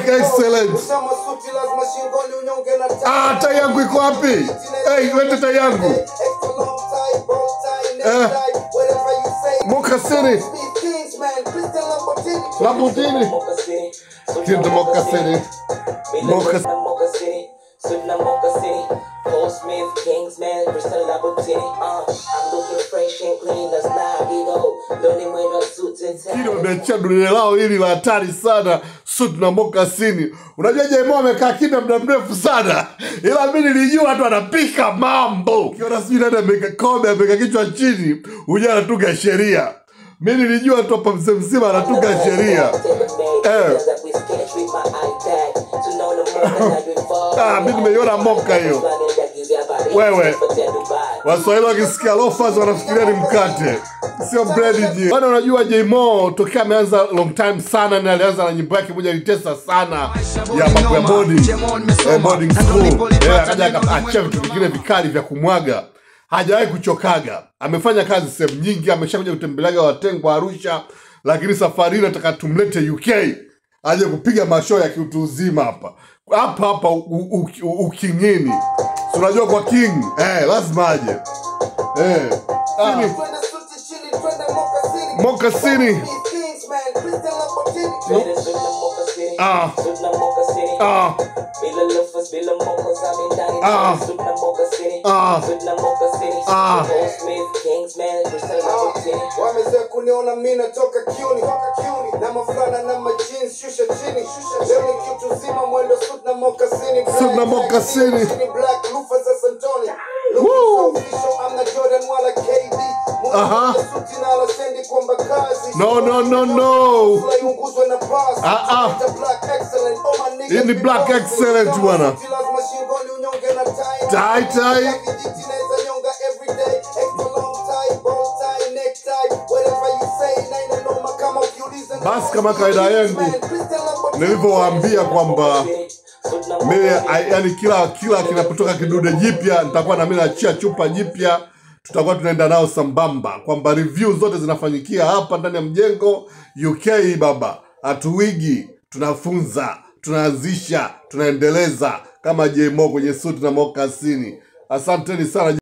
excellent. Usama suti lazima shingoni unyonge na tai. Ah, tai yangu iko wapi? Hey, lete tai yangu. Extra long tie, bow tie, neck Eh. tie, whatever you say. Mokasini. Speed kings, man. Christian Lamborghini. Lamborghini. Mocha City. Kinda Mocha City. Mocha- Mocha Mocha City. Sudna Mocha City. Paul Smith, Kingsman, Crystal Lamborghini. Uh, I'm looking fresh and clean, that's not big old. Learning with a suit and tie. Hili wameachia dunia lao hili la hatari sana suit na mokasini. Unajua Jemo amekaa kimya muda mrefu sana, ila mi nilijua watu wanapika mambo. Ukiona sijui nani ameweka kombe ameweka kichwa chini, huja anatunga sheria. Mi nilijua tu hapa mzee mzima anatunga sheria. Eh. Ah, mi nimeiona moka hiyo. Wewe. Waswahili wakisikia lofas wanafikiria ni mkate, sio bread ji. Bwana, unajua Jmo tokea ameanza long time sana, na alianza na nyimbo yake moja ilitesa sana ya mambo ya boarding, eh, boarding school. Eh, akaja akaachia vitu vingine vikali vya kumwaga. Hajawahi kuchokaga, amefanya kazi sehemu nyingi, ameshakuja kutembeleaga Watengwa Arusha, lakini safari hii nataka tumlete UK aje kupiga mashoo ya kiutu uzima hapa hapa hapa u- u- u- ukingini. Si unajua kwa king eh, lazima aje eh. Ah, Twende suti chini, twende Mokasini. Mokasini. Speed kings, man. Christian Lamborghini. Ah. Ah. Ah. Ah. Ah. wameze kuniona mi natoka kiuni na mafulana na majins shusha chini leo ni kitu zima mwendo sut na mokasini Suit na mokasini. black lufa za santoni Woo. amna jordan wala kd Aha. suti na alasendi kwamba kazi No, no, no, no. Flyunguzwe na pass. Ah, ah. Ita black excellent. Oh, my niggas Hii ni be black boss. excellent, Kama bwana. suti lazima shingoni unyonge na tie. Tai, tai. Ya kijiti naeza nyonga every day. Extra long tie, bow tie, neck tie. Whatever you say, naina noma kama ukiuliza na Basi kama kawaida yangu, Christian Lamborghini. nilivyowaambia kwamba mimi ai- yani kila kila kinapotoka kidude jipya nitakuwa na mimi naachia chupa jipya tutakuwa tunaenda nao sambamba kwamba review zote zinafanyikia hapa ndani ya mjengo uk baba hatuwigi tunafunza tunaanzisha tunaendeleza kama jmo kwenye suti na mokasini asanteni sana